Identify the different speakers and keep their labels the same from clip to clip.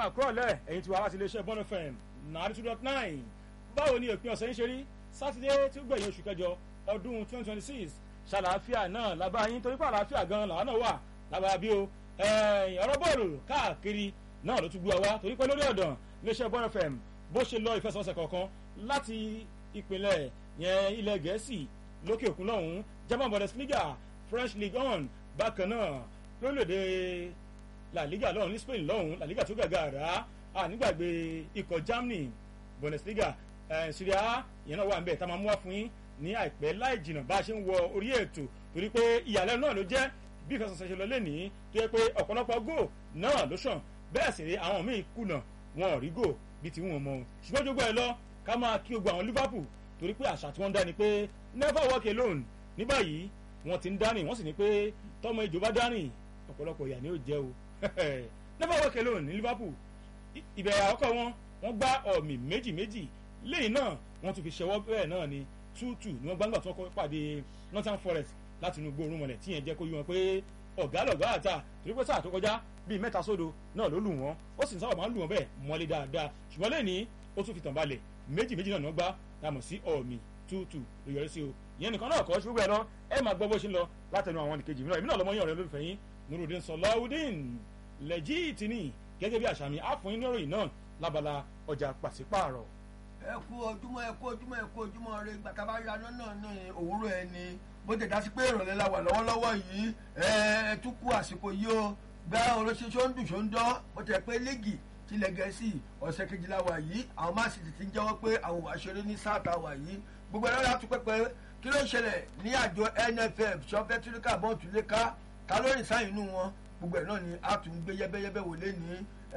Speaker 1: máa kúrò lẹ̀ ẹ̀yin tí wàá láti iléeṣẹ́ bọ́n fm nàárí two dot nine báwo ni òpin ọ̀sẹ̀ ń ṣe rí sátidé tí ó gbẹ̀yìn oṣù kẹjọ ọdún twenty twenty six ṣàlàáfíà náà lábá yín torí pé àlàáfíà gan làwọn náà wà lábá bí o ọ̀rọ̀ bọ́ọ̀lù káàkiri náà ló tún gbé wa torí pé lórí ọ̀dàn iléeṣẹ́ bọ́n fm bó ṣe lọ ìfẹsọ̀ọ̀sẹ̀ kọ̀ọ̀kan láti ìpínlẹ̀ yẹn ilẹ̀ gẹ̀ẹ́sì lókè òkun lọ́hùn-ún german bundesliga french league one bákan náà lórílẹ̀‐èdè la liga lọ́hùn ní spain lọ́hùn la liga tó gàgà rà á nígbàgbé ikọ̀ germany bundesliga syria ìyẹn náà wà ń bẹ̀ tá a máa mú wá fún yín ní àìpẹ́ láì jìnnà bá a ṣe ń wọ orí ètò torí pé ìyàlẹ́nu náà ló jẹ́ bí ìfẹsọ̀sẹ̀ ṣe lọ lẹ́nìí tó yẹ pé ọ̀pọ̀lọpọ̀ góò náà ló sàn bẹ́ẹ̀ sì rí àwọn míì kùnà wọn ò rí góò bí ti wọn mọ ṣùgbọ́n jogbo ẹ lọ ká máa kí ogun àwọn liverpool torí pé àṣà tí wọ́n ń dá ni pé never walk alone ní báyìí wọ́n ti ń dárìn wọ́n sì ní pé tọmọ ìjọba dárìn ọ̀pọ̀lọpọ̀ ìyà ni ó jẹ́ o never walk alone ní liverpool ìbẹ̀rẹ̀ àkọ́kọ́ wọn wọ́n gbá ọ̀mì méjì méjì lẹ́yìn náà wọ́n tún fi ṣẹwọ́ bẹ́ẹ̀ náà ni two two ni wọ́n gbàgbà tí wọ́n kọ́ pàdé northern forest láti inú gbóòórùn mọ̀lẹ̀ tí yẹn jẹ́ kó yí wọn pé ọ̀gá lọ̀gá àtà torí pé sáà tó kọjá bíi mẹ́ta sódo náà ló lù wọ́n ó sì ń sábà máa ń lù wọ́n bẹ́ẹ̀ mọ́lé dáadáa ṣùgbọ́n lẹ́ni ó tún fi tàn balẹ̀ méjì méjì náà ni wọ́n gbá láàmú sí ọ̀mì two two ló yọrí sí o ìyẹn nìkan náà kọ́ ṣùgbọ́n ẹ̀ lọ ẹ máa gbọ́ bó ṣe ń lọ látẹnu àwọn nìkejì mìíràn èmi náà lọ́mọ yàn rẹ lólùfẹ́ yín nurudin sọláwùdín lẹ́jìtì ni gẹ́gẹ́ bí àṣà mi á fún yín ní ìròyìn náà lábala ọjà pàṣípààrọ̀.
Speaker 2: ẹ kú ojúmọ́ ẹ kú ojúmọ́ ẹ kú ojúmọ́ rẹ gbàtà bá yaná náà ní òwúrọ̀ ẹni bó tẹ̀ dá sí pé ìrọ̀lẹ́ la wà lọ́wọ́lọ́wọ́ yìí ẹ tún kú àsìkò yìí o gbá oróṣi ṣóńdù ṣóńdọ́ bó tẹ̀ pé léègì tilẹ̀ gẹ̀ẹ́sì ọ̀sẹ̀ kejìlá wà yìí àwọn máa sì ti ń jẹ́wọ́ pé àwọn wà ṣeré ní sáàtà wà yìí gbogbo ẹ̀rọ láti pẹ́pẹ́ kí ló ń ṣẹlẹ̀ ní àjọ nff sọfẹ́tìríkà bọ́ọ̀tù lẹ́ka kálórì sáyìn inú wọn gbogbo ẹ̀ náà ni a tún gbé yẹ́bẹ́yẹ́bẹ́ wò lé ní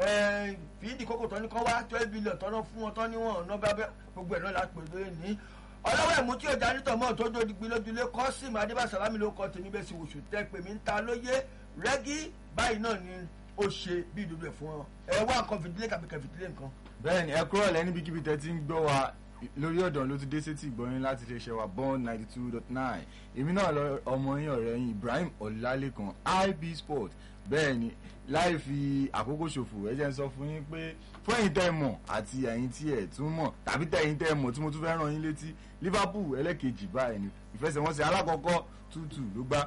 Speaker 2: fìdí kókò tán ní kán wá twelve billion tán náà fún wọn tán níwọ̀n ọ̀nà bẹ́ẹ̀ gbogbo ẹ̀ náà la pè lóye ní ọlọ́wọ́ ẹ̀mú tí ọjà nítọ̀ mọ́ tó dòdì gbin lójúlé kọ́sìmù adébásálámì ló kọ́ tèmi bẹ́ẹ̀ sì wòṣù tẹ́ pèmí ń ta lóye rẹ́gí báyìí náà ni ó ṣe bí ìdodo ẹ̀ fún ọ ẹ wá nǹkan fìdílé kàbí kẹfìdílé nǹkan.
Speaker 3: bẹ́ẹ̀ni ẹ kúrò lẹ níbikíbi tẹ ti ń gbọ́ wa lórí ọ̀dàn ló ti dé sétí ìgbọ́yìn láti lè ṣe wa bond ninety two dot nine èmi náà lọ ọmọ yín ọ̀rẹ́ yín ibrahim ọ̀làlẹ́kan ib sport bẹ́ẹ̀ni láì fi àkókò ṣòfò ẹ jẹ́ ń sọ fún yín pé fún ẹ̀yin tẹ́ ẹ mọ̀ àti ẹ̀yin tí ẹ̀ tún mọ̀ tàbí tẹ́ ẹ̀yin tẹ́ ẹ mọ̀ tí mo tún fẹ́ ràn yín létí liverpool ẹlẹ́kejì báyìí ni ìfẹsẹ̀wọnsẹ̀ alákọ̀ọ́kọ́ tútù ló gbá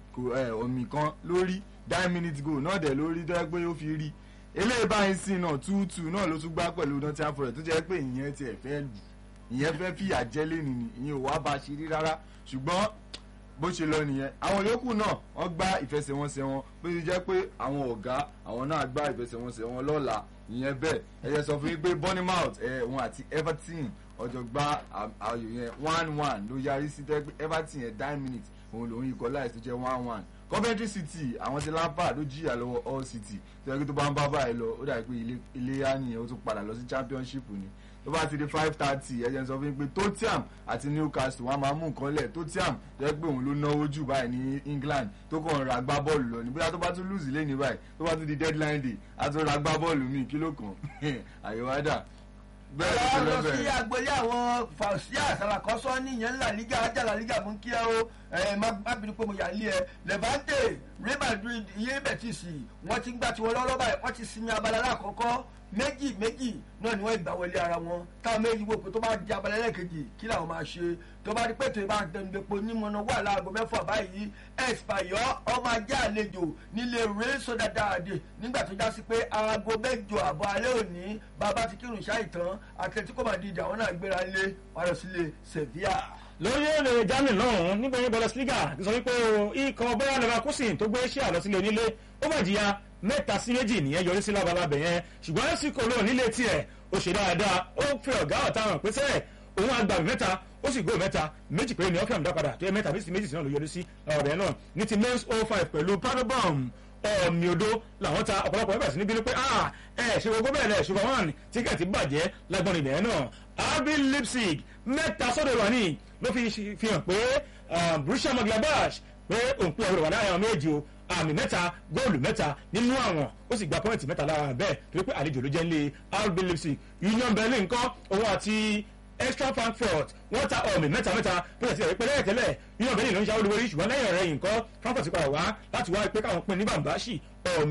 Speaker 3: omi kan lórí nine minutes goal náà dẹ̀ lórí tó yẹ pé ó fi rí eléyìí báyìí sí náà tútù náà ló tún gbá pẹ̀lú nottingham forest tó jẹ́ pé ìyẹn tiẹ̀ fẹ́ lù ìyẹn fẹ́ fìyà jẹ́ lẹ́nu ni ìyẹn ò wá bá a ṣe rí rárá ṣùgbọ́n bó ṣe lọ nìyẹn àwọn yòókù náà wọ́n gbá ìfẹsẹ̀wọnsẹ̀ wọn bó ṣe jẹ́ pé àwọn ọ̀gá àwọn náà gbá ìfẹsẹ̀wọnsẹ̀ wọn lọ́la ìyẹn bẹ́ẹ̀ ẹ jẹ́ sọ fún yín pé bournemouth ẹ̀ wọn àti everton ọjọ́ gbá ayò yẹn one one ló yarí sí tẹ́ pé everton yẹn nine minutes òun lòun ikọ̀ láì tó jẹ́ one one coventry city àwọn ti lampard ló jìyà lọ́wọ́ all city tó yẹ kí tó bá ń bá báyìí lọ ó dàbí pé ilé yá nìyẹn ó tún padà lọ sí championship ni tó bá ti di five thirty ẹ̀jẹ̀ sọ fún mi pé tottenham àti newcastle wọn máa mú nǹkan lẹ̀ tottenham tó yẹ pé òun ló náwó jù báyìí ní england tó kàn ra gbá bọ́ọ̀lù lọ ní bóyá tó bá tún lùsì lé ní báyìí tó bá tún di deadline day á tún ra gbá bọ́ọ̀lù míì kí ló kàn àyèwádà
Speaker 2: bẹ́ẹ̀ ló lọ sí agboolé àwọn fàṣíà sàràkọ́sọ́ níyẹn ńlá liga ajala liga mú kí ẹ o ẹ má bínú pé mo yà lé ẹ levante real madrid iye bẹ̀tìsì wọ́n ti ń gbà tiwọn lọ́wọ́ báyìí wọ́n ti sinmi abala lákọ̀ọ́kọ́ méjì méjì náà ni wọ́n ìgbà wọlé ara wọn táwọn méjì wò pé tó bá di abala lẹ́ẹ̀kejì kí làwọn máa ṣe tó bá di pé tó bá dẹnudẹ́po nímọ̀nà wà láago mẹ́fà báyìí ẹ̀sìpàyọ́ ọmọ ajá àlejò nílé rẹ́sọ̀ dáadáa nígbà tó já sí pé aago mẹ́jọ àbọ̀ alẹ́ òní bàbá ti kírun ṣáà ìtàn àtẹ̀tíkọ́ Madrid àwọn náà gbéra lé wàlọ́ sílé Sevilla
Speaker 1: lórí èrè germany lọ́hùn-ún nígbà yẹn bundesliga ti sọ wípé ikọ̀ bayern leverkusen tó gbé ṣíà lọ sílé onílé ó mà jìyà mẹ́ta sí méjì nìyẹn yọrí sí labalábẹ̀ yẹn ṣùgbọ́n fc cologne nílé tiẹ̀ ó ṣe dáadáa ó fi ọ̀gá ọ̀tá hàn pé sẹ́ẹ̀ òun àgbà mẹ́ta ó sì gbó mẹ́ta méjì péré ní ọ́fíàm dá padà tó yẹ mẹ́ta méjì sí náà ló yọrí sí ọ̀rẹ́ náà ní ti mens 05 pẹ̀lú paderborn ọ̀mì odó làwọn ta ọ̀pọ̀lọpọ̀ ẹgbẹ́ sí ní bínú pé ẹ ṣe gbogbo bẹ́ẹ̀ lẹ̀ ṣùgbọ́n wọn tíkẹ́ẹ̀tì bàjẹ́ lágbọ́n ibẹ̀ náà RB Leipzig mẹ́ta sọ́dọ̀ wà ní ló fi hàn pé Borussia Mönchengladbach pé òun pé ọ̀rọ̀ wà láàrin àwọn méjì o àmì mẹ́ta góòlù mẹ́ta nínú àwọn ó sì gba pọ́ìntì mẹ́ta lára bẹ́ẹ̀ torí pé àlejò ló jẹ́ nílé RB Leipzig Union Berlin kọ́ òun àti extra frankfurt wọ́n ta ọ̀mì mẹ́ta mẹ́ta bí wọ́n ti rẹ̀ pé lẹ́yìn tẹ́lẹ̀ union berlin ló ń ṣàwọ́ lórí ṣùgbọ́n lẹ́yìn rẹ̀ yìí nǹkan frankfurt ti padà wá láti wá pé káwọn pín ní bàǹbáṣì ọ̀mì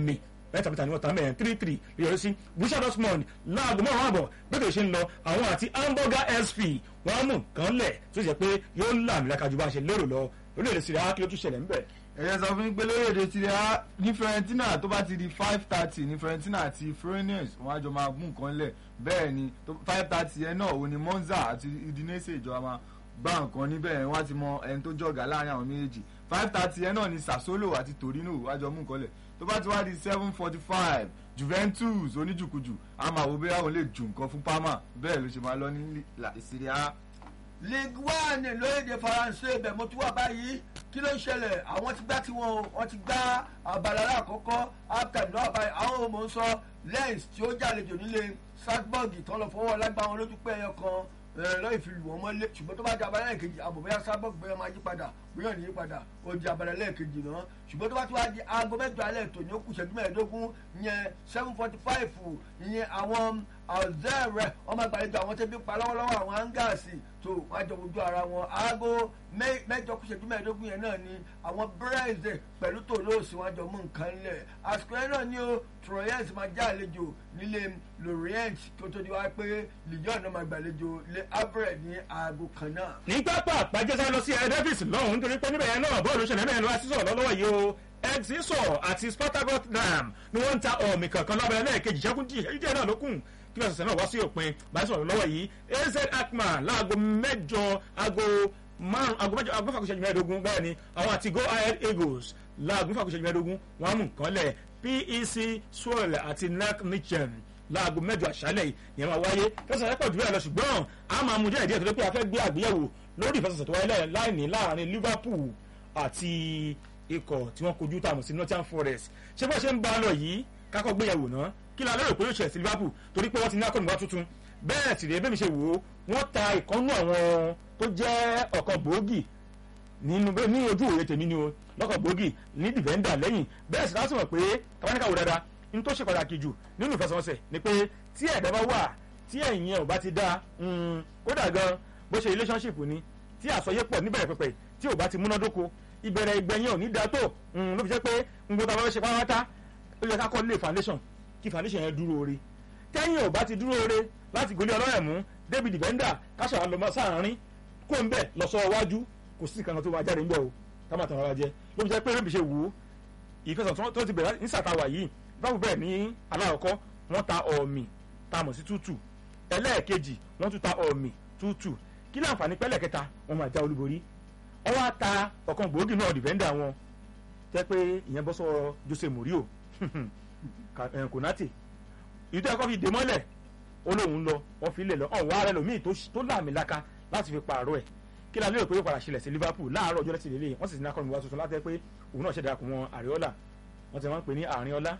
Speaker 1: mẹ́ta mẹ́ta ni wọ́n ta mẹ́rin three three lè yọrí sí Borussia Dortmund láago márùn àbọ̀ bẹ́ẹ̀ ṣe ń lọ àwọn àti hamburger sp wọ́n á mú nǹkan lẹ̀ tó ṣe pé yóò làmìlaka ju bá a ṣe lérò lọ orílẹ̀-èdè Serie A kí ló tún ṣẹlẹ̀ ńbẹ̀.
Speaker 3: ẹ̀yẹ sọ fún mi pé lórílẹ̀‐èdè Serie A ní Fiorentina tó bá ti di five thirty ní Fiorentina àti Fluminense wọ́n á jọ máa mú nǹkan lẹ̀ bẹ́ẹ̀ ni five thirty yẹn náà òun ni Monza àti Udinese ìjọba máa gbá nǹkan níbẹ̀ yẹn wọ́n á ti mọ ẹni tó jọ̀gá láàrin àwọn méjèèjì five thirty yẹn náà ni Sassuolo àti Torino wọ́n á jọ mú nǹkan lẹ̀ tó bá ti wá di seven forty five Juventus oníjùkújù a máa wo bí àwọn lè ju nǹkan fún Parma bẹ́ẹ̀ ló ṣe máa lọ ní Serie A
Speaker 2: league one lórílẹ̀‐èdè faransé ibẹ̀ mo ti wà báyìí kí ló ń ṣẹlẹ̀ àwọn ti gbá tiwọn wọ́n ti gbá abala alákọ̀ọ́kọ́ after náà báyìí àwọn ọmọ ń sọ lens tí ó jàlejò nílé Salzburg tán lọ fọwọ́ lágbá wọn lójú pé ẹyọ kan lọ́yìn fi lù wọ́n mọ́lé ṣùgbọ́n tó bá di abala lẹ́ẹ̀kejì àbò bóyá Salzburg bóyá máa yí padà bóyá ní yí padà ó di abala lẹ́ẹ̀kejì náà ṣùgbọ́n tó bá ti wá di aago mẹ́jọ alẹ́ tòní ó kù ṣẹ́jú mẹ́ẹ̀ẹ́dógún ìyẹn seven forty five ìyẹn àwọn ọ̀zẹ́rẹ̀ ọmọ àgbàlejò àwọn tẹ́bí pa lọ́wọ́lọ́wọ́ àwọn áńgáàsì tó wọ́n jọ ojú ara wọn aago mẹ́jọ kù ṣẹ́jú mẹ́ẹ̀ẹ́dógún yẹn náà ni àwọn brẹ́ẹ̀zẹ̀ pẹ̀lú tòlóòsì wọn jọ mú nǹkan lẹ̀ àsìkò yẹn náà ni ó troyens máa já àlejò nílé lorient tó tó di wá pé lyon náà máa gbàlejò lé abrẹ̀ ní aago kan náà.
Speaker 1: ní pápá àpàjẹsà lọ sí ẹ̀ẹ́dẹ́fìsì lọ́hùn nítorí pé níbẹ̀ yẹn náà bọ́ọ̀lù ṣẹlẹ̀ mẹ́rin lọ́wọ́ sísọ̀ lọ́wọ́ yìí o exisor àti spartak rotterdam ni wọ́n ń ta ọ̀mì kankan lọ́bẹ̀rẹ̀ lẹ́ẹ̀kejì ṣẹ́kùn díẹ̀ náà lókùn kí lọ́sọ̀ọ̀sẹ̀ náà wá sí òpin báyìí sọ̀rọ̀ lọ́wọ́ yìí az akman láago mẹ́jọ aago márùn aago mẹ́jọ aago mẹ́fà kò ṣẹ́jú mẹ́ẹ̀ẹ́dógún bẹ́ẹ̀ ni àwọn àti go ahead eagles láago mẹ́fà kò ṣẹ́jú mẹ́ẹ̀ẹ́dógún wọ́n á mú nǹkan lẹ̀ pec swirl àti nac nichen láago mẹ́jọ àṣálẹ̀ yìí ìyẹn máa wáyé kẹsàn-án pọ̀ jù bẹ́ẹ̀ lọ ṣùgbọ́n a máa mú díẹ̀ díẹ̀ tó dé pé a fẹ́ gbé àgbéyẹ̀wò lórí ìfẹsẹ̀sẹ̀ tó wáyé láìní láàrin liverpool àti ikọ̀ tí wọ́n kojú tààmù sí Nottingham Forest ṣé bó ṣe ń bá a lọ yìí kákọ́ gbéyàwó náà kí la lérò pé yóò ṣẹlẹ̀ sí Liverpool torí pé wọ́n ti ní akọ́nùwá tuntun bẹ́ẹ̀ sì rèé bẹ́ẹ̀ mi ṣe wò ó wọ́n ta ìkọ́nú àwọn tó jẹ́ ọ̀kan gbòógì nínú ní ojú òye tèmi ni o lọ́kàn gbòógì ní dìvẹ́ndà lẹ́yìn bẹ́ẹ̀ sì láti mọ̀ pé kábáníkà wò dáadáa ní tó ṣe pàtàkì jù nínú ìfẹsẹ̀wọnsẹ̀ ni pé tí ẹ̀dá bá wà tí ẹ̀yìn ẹ̀ ò bá ti dáa kódà gan bó ṣe relationship ni tí àsọyépọ̀ níbẹ̀rẹ̀ pẹ̀pẹ̀ tí ò bá ti múnádóko ìbẹ̀rẹ̀ ìgbẹ̀yìn ò ní da tó ló fi jẹ́ pé ngbọ́n tá a bá ṣe pátá ó yẹ ká kọ́ lé foundation kí foundation yẹn dúró ore tẹ́yìn ò bá ti dúró ore láti gòlé ọlọ́rẹ̀ mú david bender káṣà lọ sáàárín kó ń bẹ̀ lọ sọ iwájú kò sí nǹkan tó máa jáde ńbẹ̀ o ká má tàn ara jẹ ló fi jẹ́ pé rẹ́bì ṣe wò ó ìfẹsọ̀ tó ti bẹ̀rẹ̀ ní sàtàwà yìí báwo bẹ́ẹ̀ ní aláàkọ́ wọ́n ta ọ̀mì ta mọ̀ sí tútù ẹlẹ́ẹ̀kejì wọ́n tún ta ọ̀mì tútù kí láǹfààní pẹ́lẹ̀ kẹta wọ́n máa já olúborí wọ́n wá ta ọ̀kan gbòógì náà dìfẹ́ndà wọn jẹ́ pé ìyẹn bọ́ sọ Jose Mourinho Konate ìlú tó yẹ kó fi dè mọ́lẹ̀ ó lóun lọ wọ́n fi lè lọ ọ̀hún wàá rẹ lòmíì tó láàmì laka láti fi pààrọ̀ ẹ̀ kí la lérò pé yóò padà ṣẹlẹ̀ sí Liverpool láàárọ̀ ọjọ́ lẹ́sìn lélẹ̀ wọ́n sì ti ní akọni wa tuntun láti ẹ pé òun náà ṣẹ̀dá kùn wọn Àríọ́lá wọ́n ti máa ń pè ní àárín ọlá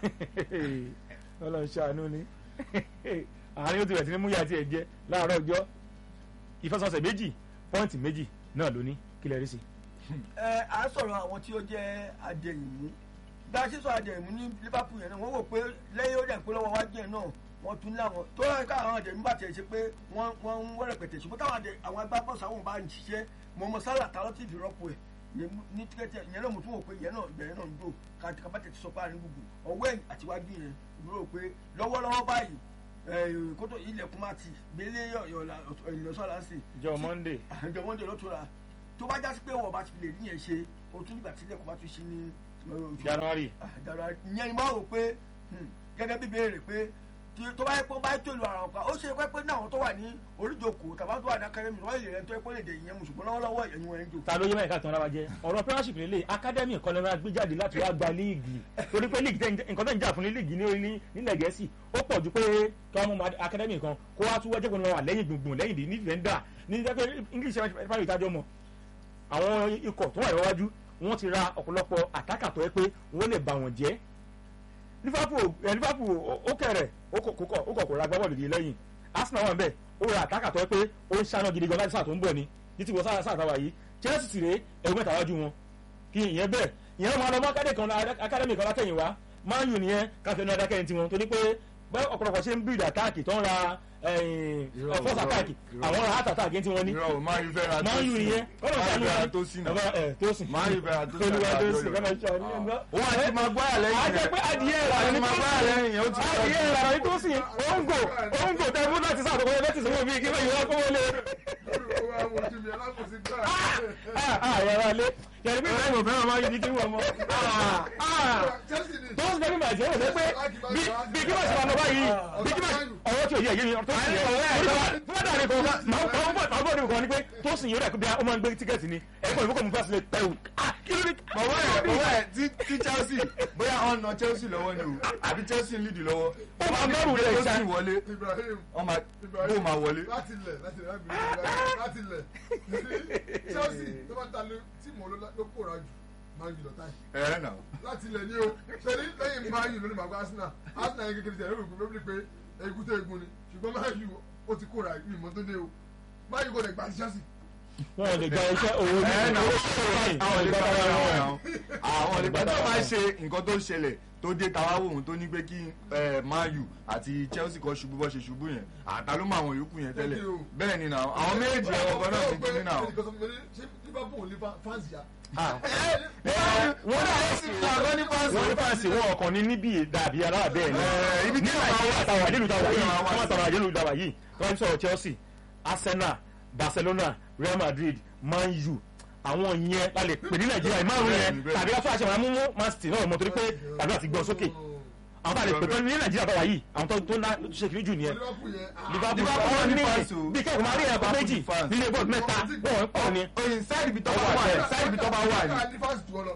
Speaker 1: ọlọ́run ṣàánú ni àárín ó ti rẹ̀ sí ní múyà tí ẹ jẹ́ láàárọ̀ ọjọ́ ìfẹsọ̀sẹ̀ méjì pọ́ìntì méjì náà ló ní kí lẹ rí sí.
Speaker 2: ẹ à ń sọ̀rọ̀ àwọn tí ó jẹ́ adẹ̀yìnmú bá a ṣe sọ adẹ̀yìnmú ní Liverpool yẹn náà wọ́n wò pé lẹ́yìn ó dẹ̀ pé lọ́wọ́ wájú yẹn náà wọ́n tún láwọn tó yẹ ká àwọn adẹ̀yìnmú bá tiẹ̀ ṣe pé wọ́n wọ́n ń wẹ́rẹ̀ pẹ̀tẹ̀ ṣùgbọ́n táwọn àwọn agbábọ́ọ̀sì àwọn bá ń ṣiṣẹ́ mọ̀mọ́ sálà tààrọ́ tí ìdìrọ́pọ̀ ẹ̀ ní tíkẹ́tì ìyẹn náà mo tún wò pé ìyẹn náà ìbẹ̀rẹ̀ náà ń dò kàtàkàbàtẹ̀ ti sọ pé àárín gbùgbù ọwọ́ ẹ̀yìn àtiwájú yẹn ìdúró pé lọ́wọ́lọ́wọ́ báyìí kótó ilẹ̀kùn máa ti gbélé ìlọsọ́lá sí.
Speaker 1: jọ monday.
Speaker 2: jọ monday ló tura tó bá jásí pé wọ́n bá ti lè níyẹn ṣe o tún nígbà tí ilẹ̀kùn bá tún ṣí ní.
Speaker 1: january.
Speaker 2: january ìyẹn ni wọ́n rò pé gẹ́gẹ́ bí béèrè pé tó bá yẹ pé bá tó lu ara ọ̀pá ó ṣe pé pé ní àwọn tó wà ní oríjòkó tàbá tó wà ní akademi wọ́n lè rẹ́ tó yẹ pé lè dè ìyẹn mùsùlùmí lọ́wọ́lọ́wọ́ ẹ̀yìn wọn ń jò.
Speaker 1: ta ló yẹ mẹ́rin ká tán lára jẹ ọ̀rọ̀ premiership lélẹ̀ academy nǹkan lọ́nà gbé jáde láti wá gba líìgì torí pé líìgì nǹkan tó ń jà fún ní líìgì nílẹ̀ gẹ̀ẹ́sì ó pọ̀ ju pé kí wọ́n mú academy kan kó wá tún wẹ́jẹ́ kó lọ́wọ́ lẹ́yìn gbùngbùn lẹ́yìn ní defender ní pé english fáwọn ìtajọ́ mọ̀ àwọn ikọ̀ tó wà níwájú wọ́n ti ra ọ̀pọ̀lọpọ̀ àtàkà tó yẹ pé wọ́n lè bà wọ́n jẹ́ liverpool ẹ liverpool ó kẹrẹ ó kọ ó kọ kò ra gbábọ́ọ̀lù yìí lẹ́yìn arsenal wà ń bẹ̀ ó ra àtàkà tó yẹ pé ó ń ṣáná gidi gan láti sáà tó ń bọ̀ ni títí wọ sáà sáà táwa yìí chelsea sì rèé ẹ̀rù mẹ́ta wájú wọn kí ìyẹn bẹ́ẹ̀ ìyẹn máa lọ mọ́ akademi kan akademi kan látẹ̀yìn wá man u nìyẹn káfíń ní adákẹ́yìn tiwọn torí pé bẹ́ẹ̀ ọ̀pọ̀lọpọ̀ ṣe ń bíìdì àtáàkì tó ń ra
Speaker 3: Irọ́,
Speaker 1: fọ́sà
Speaker 3: irọ́,
Speaker 1: àtáàkì
Speaker 3: irọ́.
Speaker 1: àwọn ra heart attack tí wọ́n ní
Speaker 3: irọ́ o máa yí fẹ́ra
Speaker 1: máa ń yù nìyẹn kọ́nà
Speaker 3: máa yí
Speaker 1: sànú
Speaker 3: fẹ́ra
Speaker 1: wa
Speaker 3: tó sí náà
Speaker 1: Ọba, ẹ̀, tó sì
Speaker 3: máa yí fẹ́ra tó sí
Speaker 1: olúwa tó sì
Speaker 3: náà
Speaker 1: kọ́nà sọ ní ẹgbẹ́
Speaker 3: òun àti maguire lẹ́yìn
Speaker 1: a jẹ́ pé adìyẹ ìrànà ní
Speaker 3: àti maguire lẹ́yìn yẹn ó ti
Speaker 1: adìyẹ ìrànà ní tó sì òǹgò òǹgò tẹ fún láti sáà tó kọjá bẹ́ẹ̀ ti sọ́wọ́ bí kí bẹ́ẹ̀ yọ ọkọ̀ wọlé àyàrá lé yẹn bí bẹ́ẹ̀ mọ̀ fẹ́ràn máa yí kí wọ́n mọ́ tó ń sẹ́ni bàjẹ́ wọ́n sẹ́ pé bí bí kí wọ́n ṣe máa lọ báyìí bí kí wọ́n ọwọ́ tí ò yẹ yé mi tó sì yẹ fúnadà rẹ kan máa ń kọ́ máa bọ̀ níbi kan ni pé tó sì yẹ rẹ̀ bí ó máa ń gbé tíkẹ́ẹ̀tì ni ẹ̀kọ́ ìfowópamọ́ mi fásitì lè pẹ̀wù kí ló dé.
Speaker 3: bọ̀wọ́ ẹ̀ bọ̀wọ́ ẹ̀ tí tí Chelsea bóyá ọ̀n na Chelsea lọ́wọ́ ni o àbí Chelsea ń lead lọ́wọ́
Speaker 1: Ó máa mẹ́rù rẹ̀ ṣá.
Speaker 3: Chelsea wọlé
Speaker 4: Ibrahim
Speaker 3: wọ́n máa bó máa wọlé.
Speaker 4: láti lẹ̀ láti lẹ̀ láti lẹ̀ láti lẹ̀ Chelsea tó bá ta tíìmù ló kóra jù máa ń jù lọ́tà yìí
Speaker 3: ẹ ẹ nà
Speaker 4: láti ilẹ̀ ní o ṣẹlẹ̀ lẹ́yìn máa yù lónìí màgbá Arsenal Arsenal yẹn kékeré tẹ̀lé òkú lórí pé egun tó egun ni ṣùgbọ́n máa yù ó ti kóra ìmọ̀ tó dé o máa yù kó lè gba Chelsea
Speaker 1: wọ́n lè gba iṣẹ́ owó ní
Speaker 3: ẹ nà
Speaker 1: owó sọ̀rọ̀ ní
Speaker 3: àwọn lè
Speaker 1: ìgbà
Speaker 3: gbàgbà
Speaker 1: bàbá
Speaker 3: wọn
Speaker 1: wọn.
Speaker 3: àwọn lè gbàgbà máa ṣe nǹkan tó ṣẹlẹ̀ tó dé tàwa wò wọn tó ní pé kí ẹ, Man U àti Chelsea kan ṣubú bọ́ ṣe ṣubú yẹn àtà ló mọ àwọn yòókù yẹn tẹ́lẹ̀
Speaker 4: Thank you.
Speaker 3: bẹ́ẹ̀ ni nà àwọn méjì ẹ̀wọ̀n kan náà ti kí ní nà.
Speaker 4: ṣé Liverpool ní fans ya.
Speaker 1: wọ́n
Speaker 3: àgọ́ ní
Speaker 1: wọ́n ní fáǹsì wọn ọkàn ní níbi dàbí alára bẹ́ẹ̀ ni
Speaker 3: Ẹ, ibi tí
Speaker 1: ní
Speaker 3: wọ́n
Speaker 1: nàìjíríà
Speaker 3: wá
Speaker 1: àtàwọn
Speaker 3: sí.
Speaker 1: àjẹlù tàwa yìí
Speaker 3: Wọ́n wá
Speaker 1: wọ́n
Speaker 3: sí.
Speaker 1: àtàwọn àjẹlù tàwa yìí wọ́n sọ̀rọ̀ Chelsea Arsenal Barcelona Real Madrid Man U àwọn yẹn la lè pè ní nàìjíríà ìmárùn yẹn
Speaker 3: Bẹ́ẹ̀ni, bẹ́ẹ̀ni.
Speaker 1: tàbí aṣọ àṣẹ wọn mú Man City náà mọ̀ torí pé tàbí àti gbọ́n sókè àwọn tá a lè pè tán ní nàìjíríà tàwa yìí àwọn tó tó ná tó ṣe kiri jù nìyẹn
Speaker 4: Liverpool yẹn ah,
Speaker 1: Liverpool
Speaker 3: Liverpool
Speaker 1: wọn
Speaker 3: ní
Speaker 1: ní
Speaker 3: fans o.
Speaker 1: bí kẹ́kọ̀ọ́ máa rí ẹ̀kọ́ méjì
Speaker 3: fans.
Speaker 1: nílé bọ́ọ̀lù mẹ́ta wọ́n pọ̀ ni
Speaker 3: oyin sáìdì bí tọ́ bá wà ní sáìdì bí tọ́ bá wà ní
Speaker 4: Arsenal ní fans jù ọ lọ.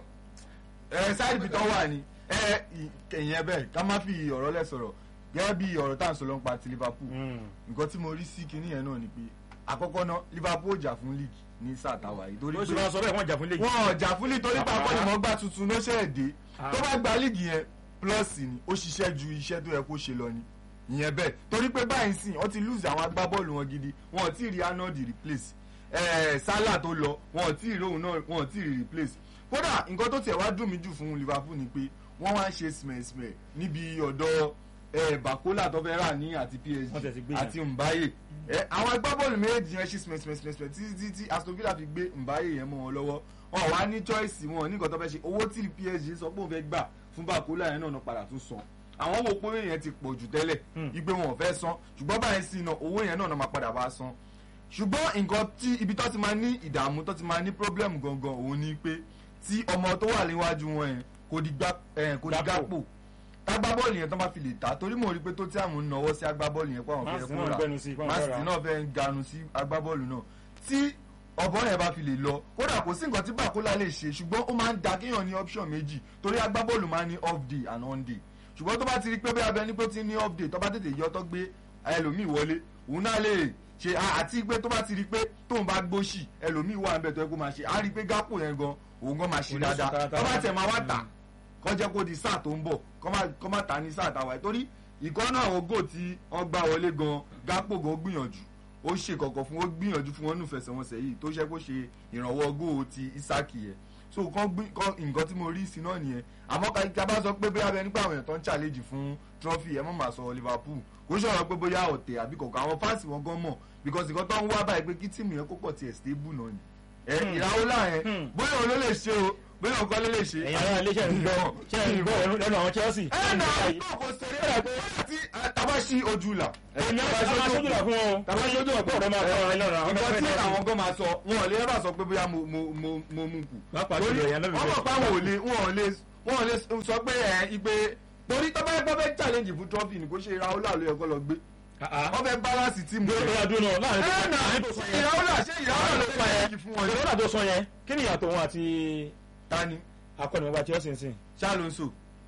Speaker 3: ẹ sáìdì bí tọ́ wà ní ẹ ìyẹn bẹ́ẹ̀ ká má fi ọ̀rọ̀ lẹ̀ sọ̀rọ̀ gẹ́gẹ́ bí ọ̀rọ̀ tá à ń sọ ló ń pa ti Liverpool nǹkan tí mo rí sí kinní yẹn náà ni pé àkọ́kọ́ náà Liverpool jà fún league ní sáà táwa yìí torí
Speaker 1: ó sì
Speaker 3: pé
Speaker 1: máa sọ bẹ́ẹ̀ wọ́n jà fún léyìí.
Speaker 3: wọn ò jà fún league torí pé akọ́nìmọ̀gbà tuntun ló ṣẹ̀ dé tó bá gba league yẹn plus ni ó ṣiṣẹ́ ju iṣẹ́ tó yẹ kó ṣe lọ ni ìyẹn bẹ́ẹ̀ torí pé báyìí sìn wọ́n ti lose àwọn agbábọ́ọ̀lù wọn gidi wọn ò tí ì rí Arnold replace ẹ̀ẹ́ Salah tó lọ wọn ò tí ì rí òun náà wọn ò tí ì rí replace kódà nǹkan tó tiẹ̀ wá dùn mí jù fún Liverpool ni pé wọ́n wá ń ṣe smẹ̀smẹ̀ níbi ọ̀dọ̀ ẹ̀ Bakola tó fẹ́ rà ní àti
Speaker 1: Wọ́n tẹ̀ ti
Speaker 3: PSG
Speaker 1: gbé yẹn.
Speaker 3: àti Mbaye ẹ àwọn agbábọ́ọ̀lù méjì yẹn ṣe smẹ̀smẹ̀smẹ̀smẹ̀ títí tí tí Aston Villa fi gbé Mbaye yẹn mọ́ wọn lọ́wọ́ wọn wá ní choice wọn ní nǹkan tó fẹ́ ṣe owó tí PSG sọ pé òun fẹ́ gbà fún Bakola yẹn náà náà padà tún san àwọn wo pé yẹn ti pọ̀ jù tẹ́lẹ̀ igbe wọn ò fẹ́ san ṣùgbọ́n báyìí sí iná owó yẹn náà náà máa padà bá san ṣùgbọ́n nǹkan tí ibi tó ti máa ní ìdààmú tó ti máa ní problem gangan òun ni pé tí ọmọ tó wà níwájú wọn yẹn kò di gbá ẹ̀ kò di
Speaker 1: Gakpo.
Speaker 3: Gakpo tágbábọ́ọ̀lù yẹn tó máa fi lè ta torí mo rí i pé tó tí àwọn ń nawọ́ sí agbábọ́ọ̀lù yẹn pé àwọn
Speaker 1: Man
Speaker 3: fẹ́
Speaker 1: City
Speaker 3: kó
Speaker 1: náà
Speaker 3: rà
Speaker 1: ń gbẹnu sí i, pé àwọn
Speaker 3: Man
Speaker 1: fẹ́
Speaker 3: City
Speaker 1: rà.
Speaker 3: náà fẹ́ ń ganu sí agbábọ́ọ̀lù náà tí ọ̀bọ̀n yẹn bá fi lè lọ kódà kò sí nǹkan tí Bakola lè ṣe ṣùgbọ́n ó máa ń da kéèyàn ní option méjì torí agbábọ́ọ̀lù máa ń ní off day and on day ṣùgbọ́n tó bá ti rí pé bí abẹ ní pé ó ti ní off day tó bá tètè yọ tó gbé ẹlòmíì wọlé òun náà lè ṣe à- àti pé tó bá ti rí pé tóun bá gbóṣì ẹlòmíì wà níbẹ̀ tó yẹ kó máa ṣe á rí pé Gakpo yẹn gan òun gan máa ṣe
Speaker 1: Oníṣù
Speaker 3: dáadáa
Speaker 1: tààtà.
Speaker 3: tó bá tẹ̀ máa wá tà kọ́ jẹ́ kó di sáà tó ń bọ̀ kọ́ má kọ́ má ta ní sáà táwa yìí torí ìkọ́ náà àwọn góò tí wọ́n gbá wọlé gan Gakpo gan gbìyànjú ó ṣe kọ̀kọ̀ fún ó gbìyànjú fún wọn nù fẹsẹ̀wọnsẹ̀ yìí tó ṣe kó ṣe ìrànwọ́ góò ti Isaki yẹn so kàn gbí kàn nǹkan tí mo rí sí náà nìyẹn àmọ́ ká ká bá sọ pé bóyá bẹ nípa àwọn èèyàn tó ń challenge fún trophy ẹ mọ̀ máa sọ Liverpool kò sọ̀rọ̀ pé bóyá ọ̀tẹ̀ àbí kọ̀ọ̀kan àwọn fáǹsì wọn gan mọ̀ because nǹkan tó ń wá báyìí pé kí tíìmù yẹn kó pọ̀ tiẹ̀ stable náà ni ẹ ìràwọ́lá yẹn
Speaker 1: Hmm.
Speaker 3: bóyá òun ló lè ṣe o bóyá òun kọ́ ló lè ṣe
Speaker 1: ẹ̀yin ará ilé ṣe ń gbọ́ ṣe ń gbọ́ lẹ́nu àwọn Chelsea.
Speaker 3: ẹ nà ọgbọ́n kò ṣeré rẹ̀ tí tàbá sí ojú là.
Speaker 1: èmi àwọn aṣojú là fún ọ
Speaker 3: tàbá sí ojú là
Speaker 1: ọ̀pọ̀ ọ̀rọ̀ máa kọ́ ọ̀rọ̀ lọ́rọ̀ àwọn
Speaker 3: nǹkan tí
Speaker 1: fẹ́ẹ́
Speaker 3: àwọn gan máa sọ wọn ò lè ẹ bá sọ pé bóyá mo mo mo mo mú kù.
Speaker 1: Pàápàá
Speaker 3: torí
Speaker 1: jùlọ ìyẹn lọ́bì
Speaker 3: wọ́n mọ̀
Speaker 1: bẹ́ẹ̀.
Speaker 3: pé àwọn ò lè wọn ò lè wọn ò lè sọ pé ẹ igbe torí tọ́ba ẹgbẹ́ fẹ́ challenge fún trophy ni kò ṣe Raola ló yẹ kó lọ gbé wọ́n fẹ́ balance team
Speaker 1: dúró
Speaker 3: rẹ̀.
Speaker 1: dúró dúró náà
Speaker 3: ẹ
Speaker 1: láàrin
Speaker 3: nà
Speaker 1: tó sọ yẹn
Speaker 3: Raola ṣé Raola ló fẹ́ challenge fún wọn ni.
Speaker 1: ìrọ̀lá tó sọ yẹn kí ni ìyàtọ̀ wọn àti
Speaker 3: tani
Speaker 1: akọ́nìmọ̀gbà Chelsea ń sìn.
Speaker 3: Alonso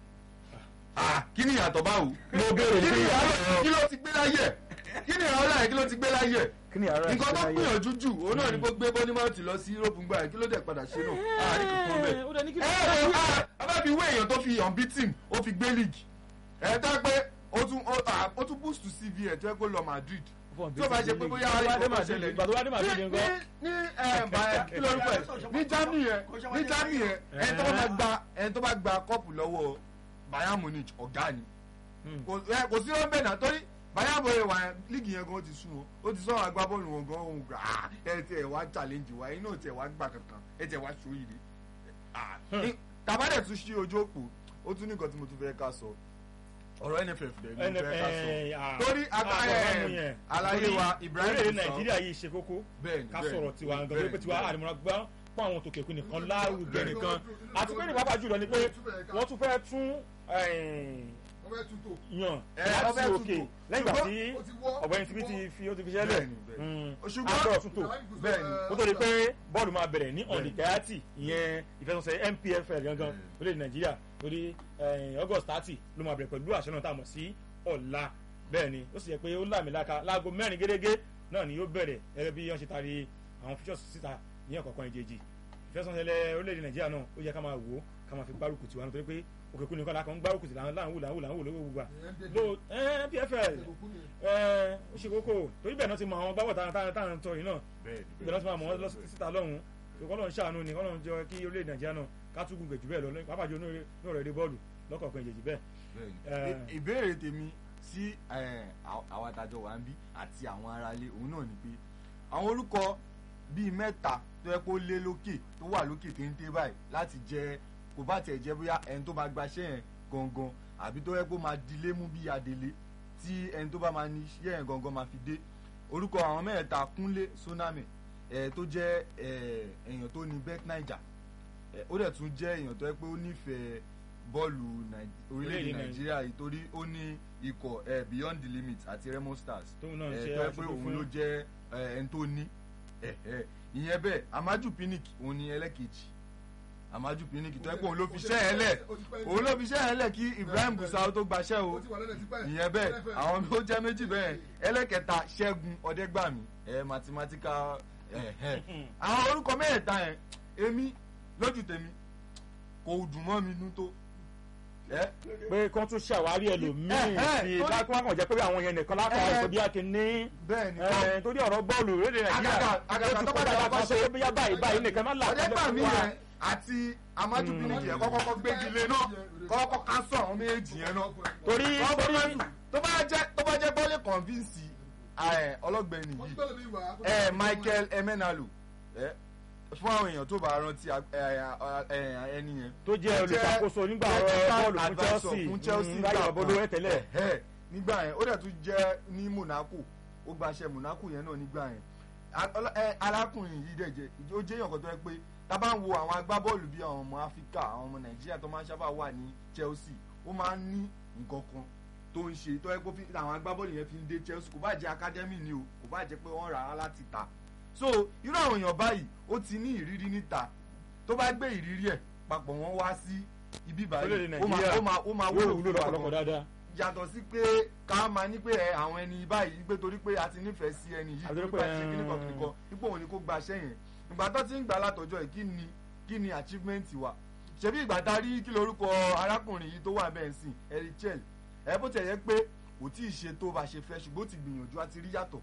Speaker 3: ah kí ni ìyàtọ̀ báwo.
Speaker 1: mo béèrè
Speaker 3: kí
Speaker 1: pé
Speaker 3: ni Raola kí ló ti gbé láyé kí ni Raola yẹn kí ló ti gbé láyé
Speaker 1: kí ni àárọ̀
Speaker 3: nǹkan tó gbìyànjú jù òun náà ni kó gbé bọ́nímọ̀tì lọ sí Europe ń gbà yẹn kí ló dẹ̀ padà ṣe náà àárín kankan bẹ́ẹ̀.
Speaker 1: ó dẹ̀ ní kí
Speaker 3: ẹ ẹ a bá fi wé èèyàn tó fi unbeaten ó fi gbé league ẹ tó pé ó tún ó ah, ó tún boost to CV ẹ̀ tó yẹ kó lọ Madrid tí ó bá ṣe pé bóyá ìkọ̀kọ̀ ṣẹlẹ̀
Speaker 1: ìgbà tó wá dé Madrid
Speaker 3: ní
Speaker 1: nǹkan.
Speaker 3: ní ẹ bá kí lórúkọ ẹ ní Germany yẹn ní Germany yẹn ẹni tó bá gba ẹni tó bá gba kọ́ọ̀pù lọ́wọ́ Bayern Munich ọ̀gá ni
Speaker 1: Hmm.
Speaker 3: kò ẹ, kò sí ọ́nbẹ̀ náà torí bayabo yẹn wà líìgì yẹn gan ó ti sún wọn ó ti sọ agbábọ́ọ̀lù wọn gan ohun gbà á ẹ tẹ ẹ wá challenge wa iná tẹ wá gbà kankan ẹ tẹ wá sóyè
Speaker 1: Hmm.
Speaker 3: tàbádẹ̀ tún ṣí ojú òpó ó tún ní nǹkan tí mo tún fẹ́ ká sọ ọ̀rọ̀ nff dẹ̀ ní fẹ́ ká sọ torí àgbà ẹ̀ àlàyé wa Ibrahim
Speaker 1: orílẹ̀-èdè
Speaker 3: Gusau
Speaker 1: nàìjíríà yìí ṣe kókó
Speaker 3: bẹ́ẹ̀ni
Speaker 1: ká
Speaker 3: bẹ́ẹ̀ni,
Speaker 1: sọ̀rọ̀ tiwa nǹkan tó
Speaker 3: bẹ́ẹ̀ni,
Speaker 1: pé tiwa
Speaker 3: bẹ́ẹ̀ni.
Speaker 1: àdìmọ́ra gbá fún àwọn tòkè kún nìkan lárugẹ
Speaker 3: bẹ́ẹ̀ni.
Speaker 1: nìkan àti pé ní pàápàá jùlọ ni pé wọ́n tún fẹ́ tún
Speaker 4: wọ́n fẹ́ tutù.
Speaker 1: yàn
Speaker 3: Ẹ,
Speaker 1: láti
Speaker 3: wọ́n fẹ́
Speaker 1: òkè
Speaker 3: tún tò.
Speaker 1: lẹ́yìn ìgbà
Speaker 3: Ṣùgbọ́n
Speaker 1: tí
Speaker 4: ó ti wọ́,
Speaker 1: ọ̀gbẹ́ni
Speaker 4: ó ti
Speaker 1: tibí ti
Speaker 4: wọ́.
Speaker 1: fi ó ti fi ṣẹlẹ̀
Speaker 3: Bẹ́ẹ̀ni, bẹ́ẹ̀ni.
Speaker 1: ṣùgbọ́n
Speaker 3: Ṣùgbọ́n-
Speaker 1: àgbọ̀ tún tò
Speaker 3: bẹ́ẹ̀ni.
Speaker 1: ó tó di pé bọ́ọ̀lù máa bẹ̀rẹ̀ ní
Speaker 3: Bẹ́ẹ̀ni.
Speaker 1: ọ̀nìkẹ́yàtì ìyẹn ìfẹsọ̀sẹ̀ NPFL gangan
Speaker 3: Bẹ́ẹ̀ni.
Speaker 1: orílẹ̀ nàìjíríà torí eh, August thirty ló máa bẹ̀rẹ̀ pẹ̀lú àṣẹ náà tá a mọ̀ sí ọ̀la bẹ́ẹ̀ ni ó sì yẹ pé ó láàmìlaka láago mẹ́rin gẹ́gẹ́ náà ni yóò bẹ̀rẹ̀ gẹ́gẹ́ bí wọ́n ṣe taari àwọn features síta ní ọ̀kọ̀ọ̀kan ìjejì ìfẹsọ̀sẹ̀ orílẹ̀-èdè nàìjíríà náà ó yẹ ká máa wò ó ká máa fi gbárùkù tiwa nítorí pé òkè kúni kọ́lá kan ń gbárùkù tì láwọn láwọn láwọn láwọn lówó gbogbo lo NPFL ẹ ó ṣe kókó torí bẹ́ẹ̀ náà ti mọ àwọn gbábọ̀ táwọn tọ́ yìí náà
Speaker 3: bẹ́ẹ̀ni
Speaker 1: ibẹ̀ náà ti máa mọ̀ wọ́n lọ sí- síta lọ́hùn kọ́ lọ́n ṣàánú ni kọ́ lọ́n jọ kí orílẹ̀-èdè nàìjíríà náà ká tún gùn gẹ̀jù bẹ́ẹ̀ lọ lọ́yìn pàápàá jù ní ọ̀rọ̀ èdè bọ́ọ̀lù lọ́kọ̀ọ̀kan ìjèjì bẹ́ẹ̀.
Speaker 3: bẹ́ẹ̀ni.
Speaker 1: Eh.
Speaker 3: I- ìbéèrè tèmi sí eh, àw- àwọn adájọ́ wa ń bí àti àwọn aráalé òun náà ni pé àwọn orúkọ bíi mẹ́ta tó yẹ kó lé lókè tó wà lókè téńté báyìí láti jẹ kò bá tiẹ̀ jẹ́ bóyá ẹni tó máa gbaṣẹ́ yẹn gangan àbí tó yẹ kó máa dilé mú bí adélé tí ẹni tó bá máa ní iṣẹ́ yẹn gangan máa fi dé orúkọ àwọn mẹ́ta kúnlé soname ẹ̀ tó jẹ́ ẹ̀ èèyàn tó ní bet naija ẹ̀ ó dẹ̀ tún jẹ́ èèyàn tó yẹ pé ó nífẹ̀ẹ́ bọ́ọ̀lù Nàì- orílẹ̀-èdè
Speaker 1: Orílẹ̀-èdè
Speaker 3: nàìjíríà yìí torí ó ní ikọ̀ ẹ̀ beyond the limit àti remo stars
Speaker 1: tóun náà ń
Speaker 3: ẹ̀
Speaker 1: ṣe
Speaker 3: tó yẹ pé
Speaker 1: aṣojú
Speaker 3: òun
Speaker 1: fún
Speaker 3: ló jẹ́ ẹ̀, ẹni tó ní ẹ̀, ẹ̀. ìyẹn bẹ́ẹ̀ amaju pinnick òun ni ẹlẹ́kejì amaju pinnick tó yẹ pé òun ló fi ṣẹ́ ẹ̀ lẹ̀ òun ló fi ṣẹ́ ẹ̀ lẹ̀ kí Ibrahim Gusau tó gbaṣẹ́ o ìyẹn bẹ́ẹ̀ àwọn tó jẹ́ méjì bẹ́ẹ̀ ẹlẹ́kẹta ṣẹ́gun ọ̀dẹ́gbàmí ẹ̀ mathematical ẹ̀ ẹ̀ àwọn orúkọ mẹ́ẹ̀ta yẹn èmi lójú tèmi kò dùn mọ́ mi nú tó ẹ̀
Speaker 1: pé kán tún ṣàwárí ẹlòmíì
Speaker 3: Eh, eh,
Speaker 1: sí i
Speaker 3: torí-
Speaker 1: bá kí wọ́n kàn jẹ́ pé àwọn yẹn nìkan lápá
Speaker 3: Eh,
Speaker 1: ọ̀sẹ̀ bí a kì í ní
Speaker 3: bẹ́ẹ̀ ni
Speaker 1: eh, torí ọ̀rọ̀ bọ́ọ̀lù orílẹ̀-èdè nàìjíríà
Speaker 3: Àgàgà- àgàgà
Speaker 1: ó ti
Speaker 3: tó bá
Speaker 1: kọjá
Speaker 3: dàgbà
Speaker 1: kan
Speaker 3: ṣe-
Speaker 1: sọ pé bóyá báyìí báyìí nìkan má là
Speaker 3: ọ̀dẹ́gbàmí yẹn àti amaju
Speaker 1: Mm.
Speaker 3: pinnick yẹn kọ́kọ́ gbégi lé náà kọ́kọ́ ká sọ àwọn méjèèjì yẹn náà
Speaker 1: torí
Speaker 3: Wọ́n bá
Speaker 1: torí
Speaker 3: má- tó bá jẹ́ tó bá jẹ́ bọ́ọ̀lì convince ẹ̀, ọlọ́gbẹ́ni yìí ẹ Michael Emenalu ẹ fún àwọn èèyàn tó bá rántí ag- ẹ, ẹ, ẹ, ẹni yẹn.
Speaker 1: tó jẹ́ olùṣàkóso nígbà ọ̀rọ̀
Speaker 3: technical
Speaker 1: bọ́ọ̀lù fún
Speaker 3: advisor
Speaker 1: Chelsea
Speaker 3: fún Chelsea
Speaker 1: mm, láyé
Speaker 3: nígbà
Speaker 1: ọ̀bọ̀dọ̀ ẹ̀
Speaker 3: kan.
Speaker 1: tẹ́lẹ̀
Speaker 3: Ẹ, nígbà yẹn ó dẹ̀ tún jẹ́ ní Monaco ó gbaṣẹ́ Monaco yẹn náà nígbà yẹn A- ọlọ- ẹ, arákùnrin yìí dẹ̀ jẹ́ ó jẹ́ èèyàn kan tó yẹ pé tá a bá ń wo àwọn agbábọ́ọ̀lù bíi àwọn ọmọ Áfíríkà àwọn ọmọ Nàìjíríà tó máa ń sábà wà ní Chelsea ó máa ń ní nǹkan kan tó ń ṣe tó yẹ pé fi- àwọn agbábọ́ọ̀lù yẹn fi ń dé Chelsea kò bá jẹ́ academy ni o kò bá jẹ́ pé wọ́n rà á láti ta so irú àwọn èèyàn báyìí ó ti ní ìrírí níta tó bá gbé ìrírí ẹ̀ papọ̀ wọ́n wá sí ibi báyìí
Speaker 1: Orílẹ̀-èdè
Speaker 3: ó máa
Speaker 1: Nàìjíríà
Speaker 3: ó máa ó máa
Speaker 1: yóò
Speaker 3: wúlò
Speaker 1: wúlò
Speaker 3: fún
Speaker 1: lọ́pọ̀lọpọ̀
Speaker 3: ọ̀pọ̀
Speaker 1: dáadáa
Speaker 3: yàtọ̀ sí pé ká máa ní pé ẹ àwọn ẹni báyìí pé torí pé a ti nífẹ̀ẹ́ sí ẹni yìí
Speaker 1: Àti
Speaker 3: torí
Speaker 1: pé,
Speaker 3: pé a ti ṣe
Speaker 1: ẹ,
Speaker 3: kíníkan kíníkan ipò òun ni kó gba aṣẹ́ yẹn ìgbà tó ti ń gbà látọjọ́ yìí kí ni kí ni achievement wa ṣebí ìgbà tá a rí kí lorúkọ arákùnrin yìí tó wà bẹ́ẹ̀ sìn erichel ẹ bó tẹ̀ yẹ pé kò tí ì ṣe tó bá ṣe fẹ́ ṣùgbọ́n ó ti gbìyànjú a ti rí yàtọ̀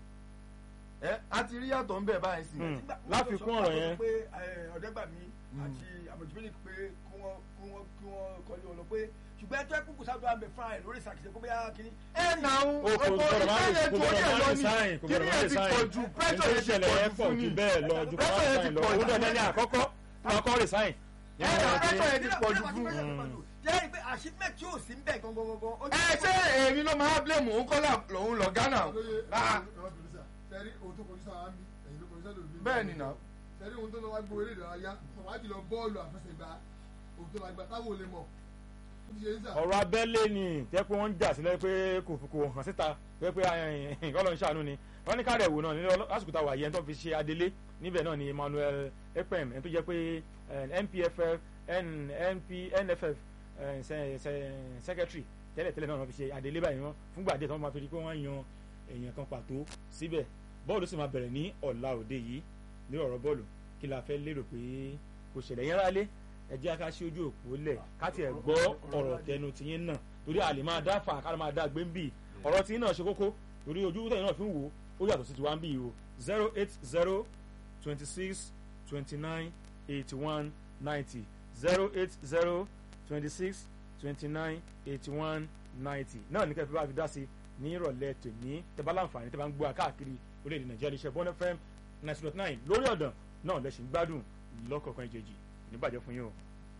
Speaker 3: ẹ a ti rí yàtọ̀ ń bẹ̀ báyìí sìn
Speaker 1: Hmm. láfikún ọ̀rọ̀ yẹn.
Speaker 2: pé ọ̀dẹ́gbàmí àti àmọ̀jùmílì pé kí wọ́n kí wọ́n kí wọ́n kọ́lé wọn lọ pé ṣùgbọ́n ẹjọ́ ẹ̀kú sábà àmì fún àyè lórí ìsàkìsẹ́ kó bóyá kínní.
Speaker 3: ẹ nà ń
Speaker 1: o kò gbọdọ̀ máa
Speaker 3: ìfẹ́ yẹn
Speaker 1: kò
Speaker 3: ju orí ẹ̀
Speaker 1: gbọdọ̀
Speaker 3: lọ
Speaker 1: máa
Speaker 3: ní
Speaker 1: resign kò
Speaker 3: kí
Speaker 1: gbọdọ̀
Speaker 3: ni
Speaker 1: máa
Speaker 3: ẹ ti
Speaker 1: resign
Speaker 3: pọ̀ ju pressure yẹn ti
Speaker 1: ìṣẹ̀lẹ̀
Speaker 3: pọ̀
Speaker 1: yẹn
Speaker 3: jù
Speaker 1: pọ̀
Speaker 3: fún
Speaker 1: jù
Speaker 3: ni
Speaker 1: bẹ́ẹ̀ lọ ju kò
Speaker 3: Pressure
Speaker 1: máa
Speaker 3: yẹn ti
Speaker 1: resign lọ
Speaker 3: pọ̀ jù
Speaker 1: òun náà
Speaker 3: fún
Speaker 1: ní
Speaker 3: ni.
Speaker 1: àkọ́kọ́ máa kọ́ resign.
Speaker 3: ẹ nà pressure yẹn ti pọ̀ jù fún
Speaker 2: jẹ́ pé achievement tí ò sí ń bẹ̀ gangan gangan.
Speaker 3: ẹ ṣé èmi ló máa blame òun kọ́ lòun lọ Ghana Ah,
Speaker 4: sẹ́rí ohun tó kọjú sáà mi ẹ̀yin ló kọjú sáà lòdì.
Speaker 3: bẹ́ẹ̀ ni nà
Speaker 4: sẹ́rí ohun tó lọ wá gbé eré ìdárayá pàpà jùlọ bọ́ọ̀lù àfẹsẹ̀gbá ohun tó máa gbà táwọn ò lè mọ̀ ó ti ṣe ń sà.
Speaker 1: ọ̀rọ̀ abẹ́lé ni tẹ́ pé wọ́n ń jà sílẹ̀ pé kò kò hàn síta tẹ́ pé kọ́lọ̀ ń ṣàánú ni wọ́n ní káàdẹ̀ wò náà ní lásìkò táwa yẹn tó fi ṣe adelé níbẹ̀ náà ni Emmanuel Ekpem ẹni tó jẹ́ pé eh, NPFL N- NP NFF eh, se- se- secretary tẹ́lẹ̀ tẹ́lẹ̀ náà wọ́n fi ṣe adelé báyìí wọn fúngbà díẹ̀ tí wọ́n máa fi rí pé wọ́n yan èèyàn kan pàtó síbẹ̀ bọ́ọ̀lù sì máa bẹ̀rẹ̀ ní ọ̀la òde yìí ní ọ̀rọ̀ bọ́ọ̀lù kí la fẹ́ lérò pé kò ṣẹlẹ̀ yẹn rálé ẹ jẹ́ ká ṣí ojú òpó lẹ̀ ká tiẹ̀ gbọ́ ọ̀rọ̀ tẹnu tiyín náà torí a lè máa dá fà ká máa dá gbé ń bì ọ̀rọ̀ tiyín náà ṣe kókó torí ojú tẹ̀yìn náà fi ń wò ó yàtọ̀ sí tiwa ń bì o zero eight zero twenty six twenty nine eighty one ninety zero eight zero twenty six twenty nine eighty one ninety náà ní kẹfì bá fi dá sí ní ìrọ̀lẹ́ tòní tẹ́bá láǹfààní tẹ́bá ń gbọ́ wa káàkiri orílẹ̀-èdè nàìjíríà iṣẹ́ bọ́n fm ninety dot nine lórí ọ̀dàn náà lẹ́sìn gbádùn lọ́kọ̀ọ̀kan ìjèjì níbàjẹ́ fún yín o.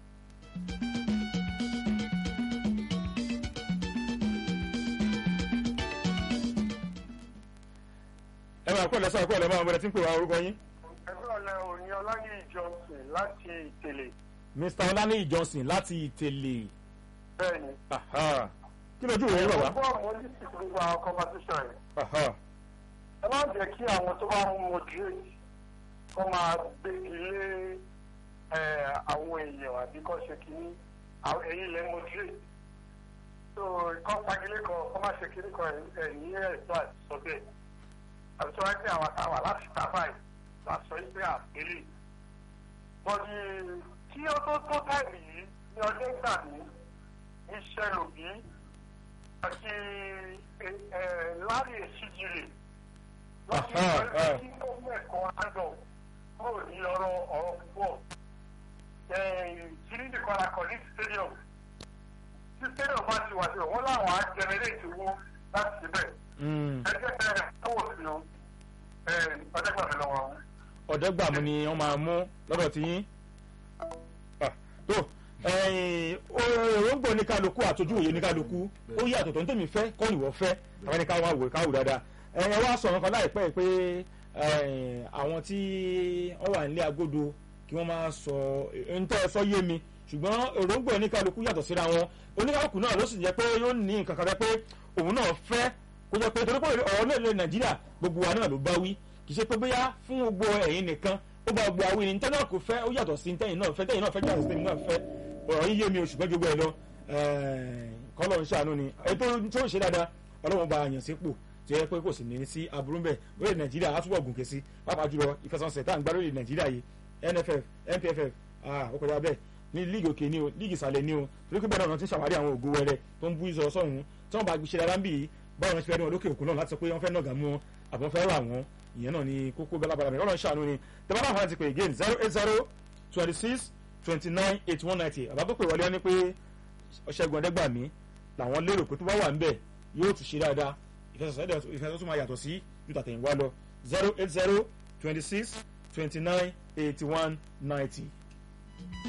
Speaker 1: ẹ máa kọ́ ẹ̀ lẹ́sọ̀ ẹ̀kọ́ ẹ̀ lẹ́ máa bẹ̀rẹ̀ tí ń pè wá orúkọ yín.
Speaker 5: ẹgbẹ́ ọ̀la òní ọláyé ìjọsìn láti ìtẹ̀lé
Speaker 1: mr ọlánìyí johnson láti ìtẹ̀lé
Speaker 5: bẹ́ẹ̀ ni.
Speaker 1: Aha. kí lójú ìwé bàbá.
Speaker 5: fún àwọn oníṣègùn gbogbo àwọn competition yẹn
Speaker 1: Aha.
Speaker 5: ẹ má jẹ́ kí àwọn tó bá ń moderate kó máa gbégi lé ẹ, àwọn èèyàn àbí kó ṣe kínní àwọn èyí lẹ́ moderate so kọ́ fagilé kan kó má ṣe kínní kan ẹ̀yìn ẹ̀ tó àti sọ bẹ́ẹ̀ àbí tó wáyé pé àwọn àtàwà láti ta báyìí la sọ yìí pé àpélé bọ́dí tí ó tó tó táìmì yìí ní ọdún ìgbà ní iṣẹ́ lòbí àti lárí èsìjìrè lọ́sí
Speaker 1: Aha,
Speaker 5: ìgbà
Speaker 1: ah.
Speaker 5: tí gómìnà kan àjọ kúrò ní ọ̀rọ̀ ọ̀rọ̀ púpọ̀ kiri nìkan la kọ̀ ní stadium tí stadium bá ti wà sí wọn láwọn á generate owó láti síbẹ̀
Speaker 1: Mm.
Speaker 5: ẹgbẹ́ bẹ̀rẹ̀ owó sí o ọ̀dẹ́gbàmí lọ́wọ́
Speaker 1: ọ̀dẹ́gbàmù ni wọ́n máa mú lọ́dọ̀ tí yín. Ah, tó ẹ̀yìn, òróǹgbò ní kálukú àtọ́jú òye ní kálukú ó yí àtọ̀tọ̀ ní tèmi fẹ́ kọ́ ìwọ fẹ́ àwọn ẹni káwọn àwò káwò dáadáa ẹ̀yìn wá sọ̀rọ̀ kan láìpẹ́ pé ẹ̀yìn, àwọn tí wọ́n wà nílé agodo kí wọ́n máa sọ ń tẹ́ ẹ sọ yé mi ṣùgbọ́n òróǹgbò ní kálukú yàtọ̀ síra wọn oníkálukú náà ló sì jẹ́ pé yóò ní nǹkan kan rẹ pé òun náà fẹ́ kó jẹ́ pé torí pé ọ̀rọ̀ náà lè nàìjíríà gbogbo wa náà ló bá wí kì í ṣe pé bóyá fún gbogbo ẹ̀yin nìkan ó bá gbogbo àwọn ènìyàn tẹ́lẹ̀ kò fẹ́ ó yàtọ̀ sí tẹ́yìn náà fẹ́ tẹ́yìn náà fẹ́ yàtọ̀ sí tẹ́yìn náà fẹ́ ọ̀rọ̀ yín yé mi oṣù gbẹ́jọ́ ẹ lọ kọ́lọ̀ ń ṣàánú ni ètò tó ń ṣe dáadáa ọlọ́run bá yàn sípò tí ó yẹ pé kò sì ní sí aburú bẹ́ẹ̀ orílẹ̀ nàìjíríà á túbọ̀ gùnkè sí pàápàá jùlọ ìfẹsọ̀nsẹ̀ tá à ń gbá lórí nàìjíríà yìí nff npff ó kọjá bẹ́ẹ̀ ní líìgì òkè ni o líìgì ìsàlẹ̀ ni o torí pé bẹ́ẹ̀ náà ti ń ṣàwárí àwọn ògo wẹrẹ tó ń bú ìsọ̀ sọ̀hún tí wọ́n bá ṣe dáadáa ń bì í báwọn ṣe fẹ́ rí wọn lókè òkun náà láti sọ pé wọ́n fẹ́ nàgà mú wọn àbọ̀ fẹ́ rà wọ́n ìyẹn náà ni kókó bẹ́lábàlà mi ọlọ́run ṣàánú ni tẹ́lá náà fara ti pè again zero eight zero twenty six twenty nine eighty one ninety àbá tó pè wọlé wọn ni pé ṣẹ́gun ọ̀dẹ́gbàmí làwọn lérò pé tó bá wà ń bẹ̀ yóò tún ṣe dáadáa ìfẹsọ̀sọ́ tó máa yàtọ̀ sí ju tàtẹ̀yìnwá lọ zero eight zero twenty six twenty nine eighty one ninety.